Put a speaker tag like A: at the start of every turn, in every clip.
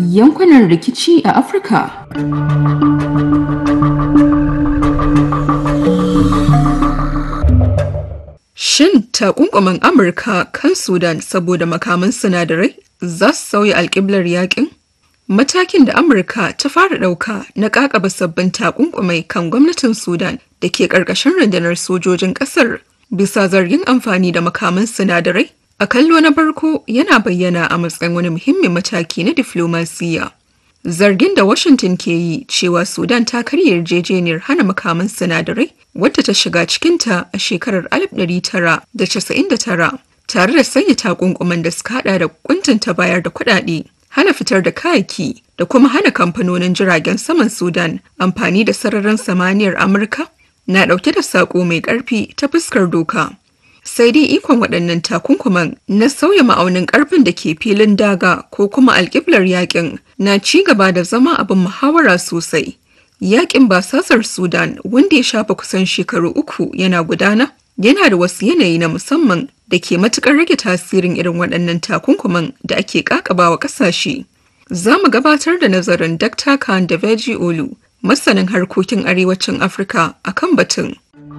A: yankunan rikici a Afirka.
B: Shin takunkuman Amurka kan Sudan saboda makaman sinadarai za su sauya alƙiblar yakin? Matakin da Amurka ta fara ɗauka na ƙaƙaba sabbin takunkumai kan gwamnatin Sudan da ke ƙarƙashin rundunar sojojin ƙasar bisa zargin amfani da makaman sinadarai a kallo na farko yana bayyana a matsayin wani muhimmin mataki na diflomasiyya. Zargin da Washington ke yi cewa Sudan ta karya yarjejeniyar hana makaman sinadarai wadda ta shiga cikinta a shekarar 1999 tare da sanya takunkuman da suka hada da kuntunta bayar da kuɗaɗe, hana fitar da kayaki da kuma hana kamfanonin jiragen saman Sudan amfani da sararin samaniyar Amurka na ɗauke da saƙo mai ƙarfi ta fuskar doka. sai dai ikon waɗannan takunkuman na sauya ma'aunin ƙarfin da ke filin daga ko kuma alƙiblar yakin na ci gaba da zama abin muhawara sosai. Yakin basasar Sudan wanda ya shafa kusan shekaru uku yana gudana yana da wasu yanayi na musamman da ke matuƙar rage tasirin irin waɗannan takunkuman da ake ƙaƙabawa ƙasashe. Za mu gabatar da nazarin Dr. Khan da Veji Olu, masanin harkokin arewacin Afirka a kan batun.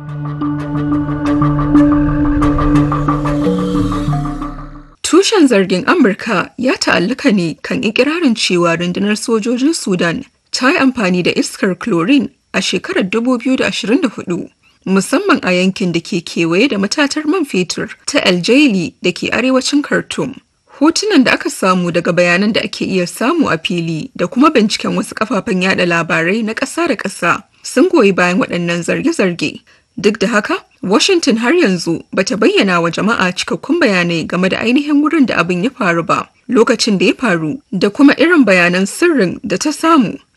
B: Tushen zargin Amurka ya ta'allaka ne kan ikirarin cewa rundunar sojojin Sudan ta yi amfani da iskar chlorine a shekarar 2024, musamman a yankin da ke kewaye da matatar man fetur ta El Jaili da ke arewacin Khartoum. Hotunan da aka samu daga bayanan da ake iya samu a fili da kuma binciken wasu kafafen yada labarai na ƙasa da ƙasa sun goyi bayan waɗannan zarge-zarge. Duk da haka, Washington har yanzu bata bayyana wa jama'a cikakkun bayanai game da ainihin wurin da abin ya faru ba, lokacin da ya faru, da kuma irin bayanan sirrin da ta samu.